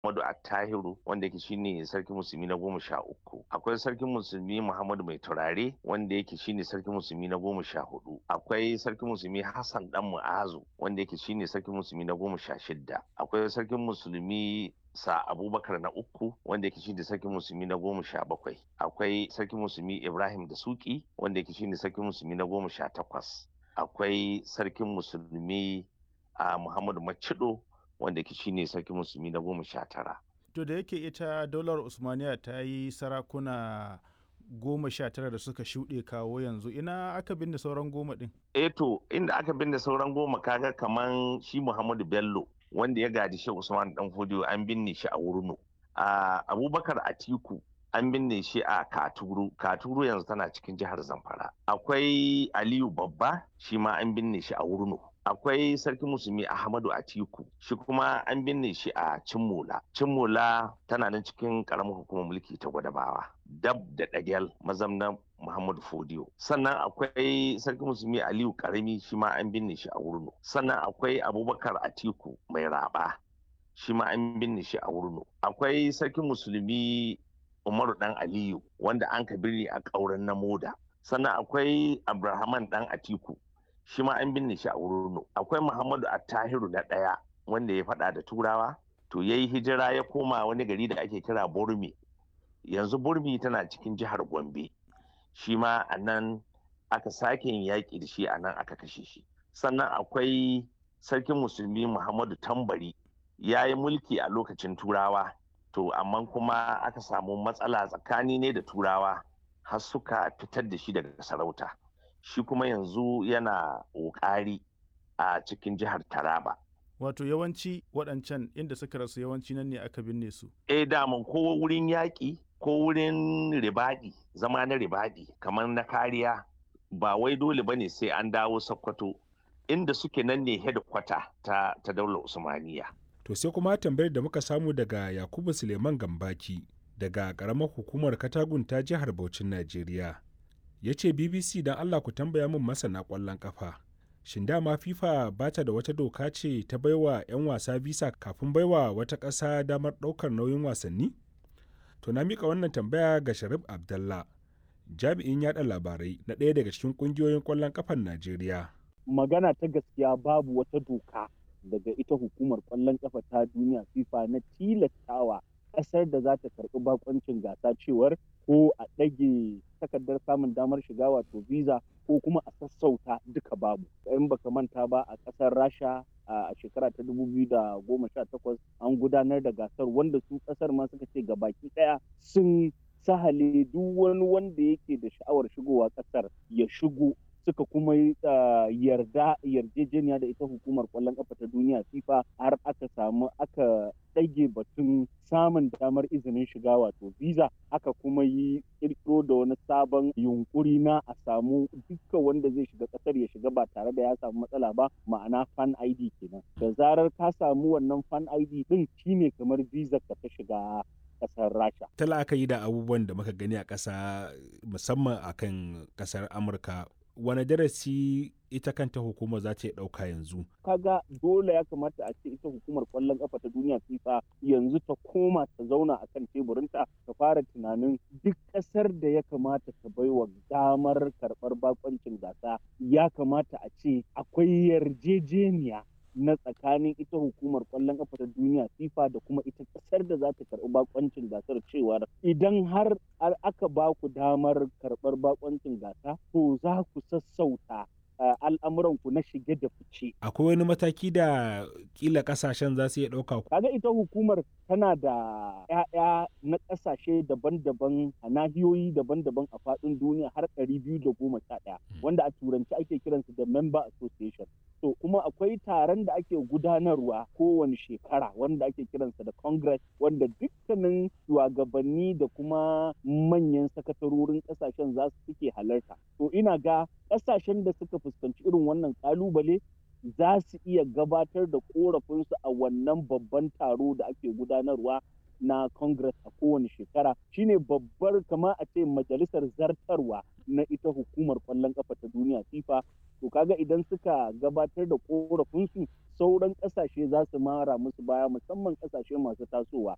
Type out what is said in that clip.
Muhammadu Attahiru wanda yake shine sarkin musulmi na goma sha uku. Akwai sarkin musulmi Muhammadu Mai Turare wanda yake shine sarkin musulmi na goma sha hudu. Akwai sarkin musulmi Hassan Dan Mu'azu wanda yake shine sarkin musulmi na goma sha shidda. Akwai sarkin musulmi sa abubakar na uku wanda yake shine sarkin musulmi na goma sha bakwai akwai sarkin musulmi ibrahim da suki wanda yake shine sarkin musulmi na goma sha takwas akwai sarkin musulmi a muhammadu macido wanda yake shine sarkin musulmi na goma sha tara to da yake ita daular usmaniya ta yi sarakuna goma sha tara da suka shuɗe kawo yanzu ina aka binne sauran goma ɗin eh to inda aka binne sauran goma kaga kaman shi muhammadu bello wanda ya gadi shi Usman Dan Fodiyo an binne shi a Wurno. A Abubakar Atiku an binne shi a Katuru. Katuru yanzu tana cikin jihar Zamfara. Akwai Aliyu Babba shi ma an binne shi a Wurno. Akwai Sarki Musulmi Ahmadu Atiku shi kuma an binne shi a Cimmola. Cimmola tana nan cikin karamar hukumar mulki ta Gwadabawa. Dab da Dagel mazamnan Muhammadu Fodiyo. Sannan akwai Sarki Musulmi Aliyu Karami shi ma an binne shi a Wurno. Sannan akwai Abubakar Atiku mai raba shi ma an binne shi a Wurno. Akwai Sarki Musulmi Umaru Dan Aliyu wanda an ka birni a ƙauren na Moda. Sannan akwai Abrahaman Dan Atiku shi ma an binne shi a Wurno. Akwai Muhammadu Attahiru na ɗaya wanda ya faɗa da Turawa. To ya yi hijira ya koma wani gari da ake kira Burmi. Yanzu Burmi tana cikin jihar Gombe. shi ma a nan aka sake yin yaƙi da shi a nan aka kashe shi sannan akwai sarkin musulmi muhammadu tambari ya yi mulki a lokacin turawa to amma kuma aka samu matsala tsakani ne da turawa har suka fitar da shi daga sarauta shi kuma yanzu yana ƙoƙari a cikin jihar taraba wato yawanci waɗancan inda suka rasu yawanci nan ne aka binne su eh daman ko wurin yaƙi ko wurin ribadi zama na ribadi kamar na kariya ba wai dole bane sai an dawo sokoto inda suke nan ne hedikwata ta, ta daular usmaniya to sai kuma tambayar da muka samu daga yakubu suleiman gambaki daga karamar hukumar katagun ta jihar Bauchin najeriya ya ce bbc don allah ku tambaya min masana kwallon kafa shin dama fifa ba ta da wata doka ce ta baiwa 'yan wasa visa kafin baiwa wata ƙasa damar ɗaukar nauyin wasanni To na mika wannan tambaya ga Sharif Abdallah, jami'in yada labarai na ɗaya daga cikin ƙungiyoyin ƙwallon ƙafar Najeriya. Magana ta gaskiya babu wata doka daga ita hukumar ƙwallon ƙafa ta duniya FIFA na tilastawa ƙasar da za ta karɓi bakoncin gasa cewar ko a ɗage takardar samun damar shiga wato visa ko kuma a sassauta duka babu. In baka manta ba a ƙasar Rasha a shekara ta takwas an gudanar da gasar wanda su kasar ma suka ce baki daya sun sahale duk wani wanda yake da sha'awar shigowa kasar ya shigo suka kuma yarda yarjejeniya da ita hukumar kwallon kafa ta duniya fifa har aka samu aka ɗage batun samun damar izinin shiga wato visa aka kuma yi kirkiro da wani sabon yunkuri na a samu duka wanda zai shiga ƙasar ya shiga ba tare da ya samu matsala ba ma'ana fan id kenan da zarar ka samu wannan fan id din shine kamar visa ka ta shiga kasar rasha ta la'akari da abubuwan da muka gani a ƙasa musamman akan ƙasar amurka wani darasi ita kanta hukumar za ta ɗauka yanzu kaga dole ya kamata a ce ita hukumar kwallon kafa ta duniya fifa yanzu ta koma ta zauna a kan teburinta ta fara tunanin duk ƙasar da ya kamata ta baiwa damar karɓar bakoncin gasa ya kamata a ce akwai yarjejeniya na tsakanin ita hukumar kwallon kafa ta duniya FIFA da kuma ita kasar da za ta karɓi bakoncin gasar cewar idan har aka ba ku damar karɓar bakoncin gasa to za ku sassauta al'amuranku na shige da fice. Akwai wani mataki da kila kasashen za su iya ɗauka? Kaga ita hukumar tana da 'ya'ya na ƙasashe daban-daban a nahiyoyi daban-daban a faɗin duniya har ɗari biyu da goma sha ɗaya wanda a turanci ake kiransu da member association. To kuma akwai taron da ake gudanarwa kowane shekara wanda ake kiransa da congress wanda dukkanin shugabanni da kuma manyan sakatarorin ƙasashen za su suke halarta. To ina ga ƙasashen da suka fuskanci irin wannan ƙalubale za su iya gabatar da korafinsu a wannan babban taro da ake gudanarwa na congress a kowane shekara shine babbar kama a ce majalisar zartarwa na ita hukumar kwallon kafa ta duniya fifa to kaga idan suka gabatar da korafinsu sauran kasashe za su mara musu baya musamman kasashe masu tasowa